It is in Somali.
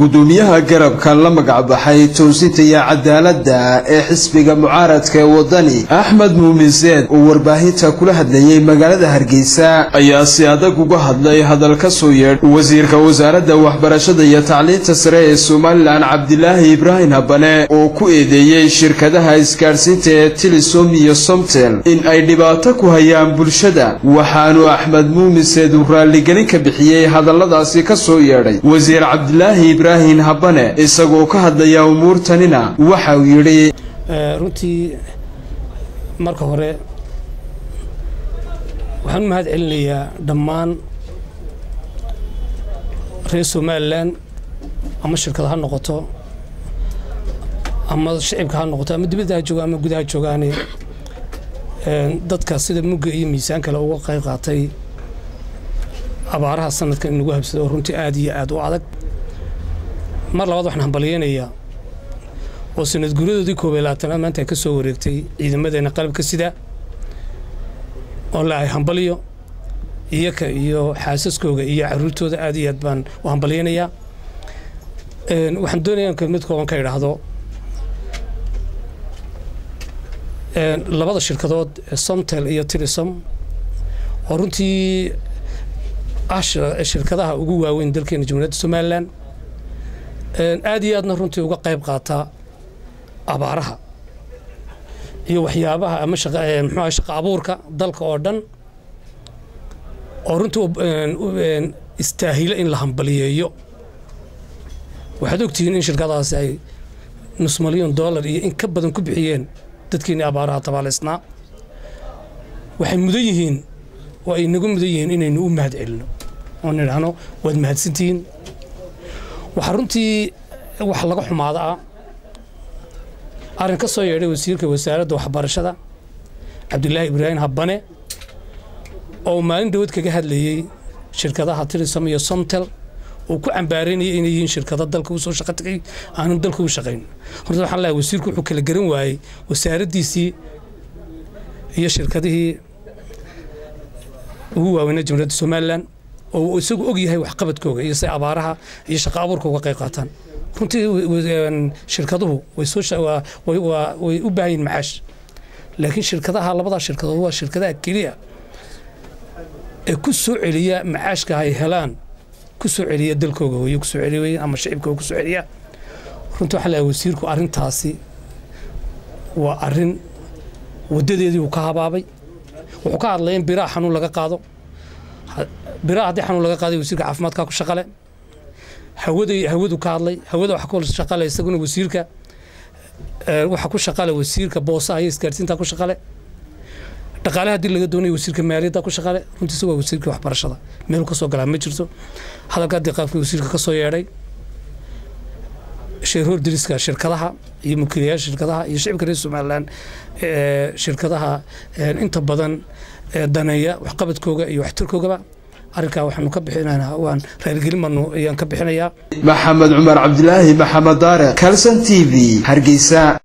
gudoomiyaha garabka la magacbaxay toosinta iyo cadaaladda ee xisbiga mucaaradka ee wadani axmed muumin seed oo warbaahinta kula hadlayey magaalada hargeysa ayaa si adag uga hadlay hadal ka soo yeedh wasiirka wasaaradda waxbarashada iyo tacliinta sare ee somalilan cabdilaahi ibraahim habane oo ku eedeeyey shirkadaha isgaadhsiinta ee tilisom iyo somtel in ay dhibaato ku hayaan bulshada waxaanu axmed muumin seed uu raalligelin ka bixiyey hadalladaasi ka soo yeedhay wasiir cabdilaahi ibraahim habane isagoo ka hadlaya umuurtanina waxa uu yidhi runtii marka hore waxaan u mahad celinayaa dhammaan reer somalilan ama shirkad ha noqoto ama shicibka ha noqoto ama dibadda ha jooga ama gudaha joogaane dadka sida mugga iyo miisaan kale uga qayb qaatay abaaraha sanadka in lagu habsado oo runtii aad iyo aad u adag mar labaad waxaan hambalyeynayaa oo sanad guuradoodii koob iyo labaatanaad maanta ay ka soo wareegtay ciidamadeena qalabka sida oo la ay hambalyo iyaka iyo xaasaskooga iyo caruurtooda aad iyo aad baan u hambalyeynayaa waxaan doonayaa kelmad kooban ka idhaahdo labada shirkadood somtel iyo tilisom oo runtii ah shirkadaha ugu waaweyn dalkeena jamhuuriyadda somalilan aad iyo aadna runtii uga qayb qaataa abaaraha iyo waxyaabaha ama mxuah shaqa abuurka dalka oo dhan oo runtii istaahilo in la hambaliyeeyo waxaad ogtihiin in shirkadahaasi ay nus milyan dollar iyo in ka badan ku bixiyeen dadkeenii abaaraha tabaalaysnaa waxay mudan yihiin oo ay naga mudan yihiin inaynu u mahad celino oo nidhaahno waad mahadsantihiin waxaa runtii wax laga xumaada ah arrin ka soo yeedhay wasiirka wasaaradda waxbarashada cabdilaahi ibraahim habane oo maalin dhawad kaga hadlayey shirkadaha tilisom iyo somtel oo ku cambaareynaya inay yihiin shirkado dalka usoo shaqo tagay aanan dalka u shaqayn horta waxaan leeyahay wasiirku wuxuu kala garan waayey wasaaraddiisii iyo shirkadihii ugu waaweynaa jamhuuriyadda somalilan oo isagu og yahay waxqabadkooga iyo say abaaraha iyo shaqo abuurka uga qayb qaataan runtii shirkaduhu way u baahan yihin macaash laakiin shirkadaha labadaa shirkadood waa shirkadaha keliya ee ku soo celiya macaashka ay helaan ku soo celiya dalkooga hooyo ku soo celiya ama shicibkooga ku soo celiya runtii waxaa leeyahay wasiirku arrintaasi waa arrin waddadeedii uu ka habaabay wuxuu ka hadlay in biraha xanuun laga qaado biraha haddii xanuun laga qaaday wasiirka caafimaadkaa ku shaqale hawada hawadu ka hadlay hawada waxa ku shaqale isaguna wasiirka waxa ku shaqale wasiirka boosaha iyo isgaarsiinta ku shaqale dhaqaalaha haddii laga doonayo wasiirka maaliyadda ku shaqale runtiisa waa wasiirka waxbarashada meel ka soo galaa ma jirto hadalka haddii qaabkii wasiirka ka soo yeedhay sheerhoor diriska shirkadaha iyo mulkiilayaasha shirkadaha iyo shicibka reer somalilan shirkadaha inta badan daneeya waxqabadkooga iyo waxtarkoogaba arrinkaa waxaanu ka bixinaynaa waan raaligelin baanu ayaan ka bixinayaa maxamed cumar cabdilaahi maxamed daare calson t v hargeysa